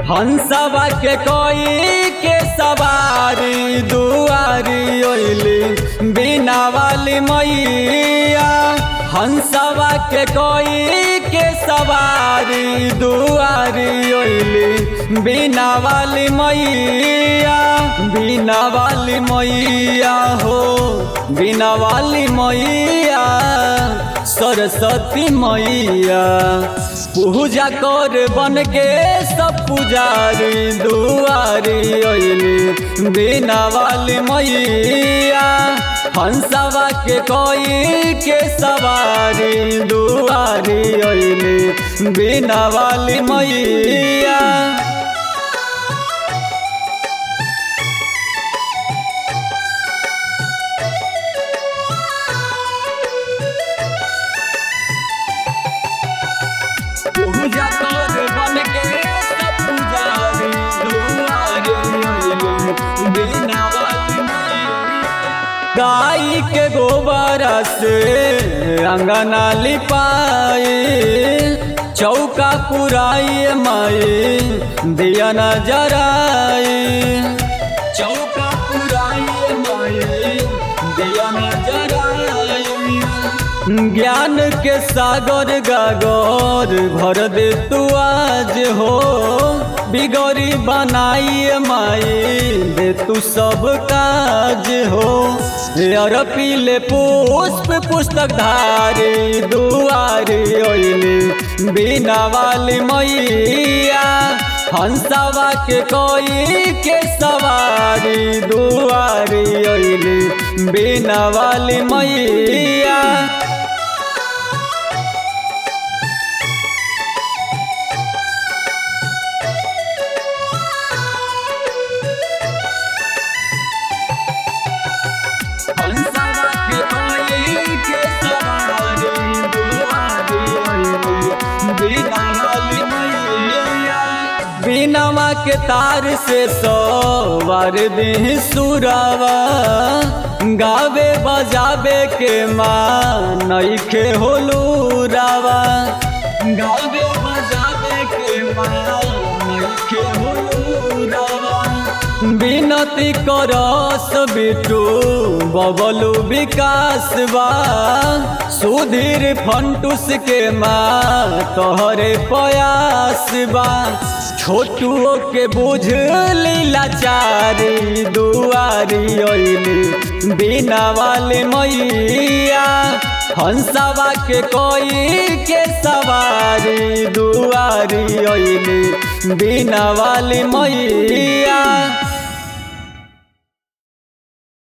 हंसवा के कोई के सवारी दुआरी ओइली बिना वाली मैया हंसवा के कोई के सवारी दुआरी ओइली बिना वाली मैया बिना वाली मैया हो बिना वाली मैया सरस्वती मैया पूजा कर बन के सब पुजारी दुआरी ओइली बिना वाली मैया हंसवा के कोई के सवारी दुआरी ओइली बिना वाली मैया पूजा कर बन के सब पुजारी दुआरी ओइली बिना वाली गाय के गोबर से अंगना लिपाए चौका पुराई माई दिया न जराए चौका पुराई माई दिया न जराए ज्ञान के सागर गागर भर दे तू आज हो बिगड़ी बनाई माई दे तू सब काज हो यार पीले पुष्प पुस्तक धारी दुआरी ओइली बिना वाली मैया हंसवा के कोई के सवारी दुआरी ओइली बिना वाली मैया हंसवा के कोई के सवारी दुआरी ओइली बिना वाली मैया बिनवा के तार से सवार दी सुरावा गावे बजावे के माँ नईखे होलूरावा गावे बजावे के माँ नईखे होलूरावा विनती करस बिटू बबलू विकास बा सुधीर फंटूस के माँ तोहरे प्रयास बा छोटुओ के बुझ लाचारी दुआरी ओइली बिना वाले मैया हंसवा के कोई के सवारी दुआरी ओइली बिना वाली मैया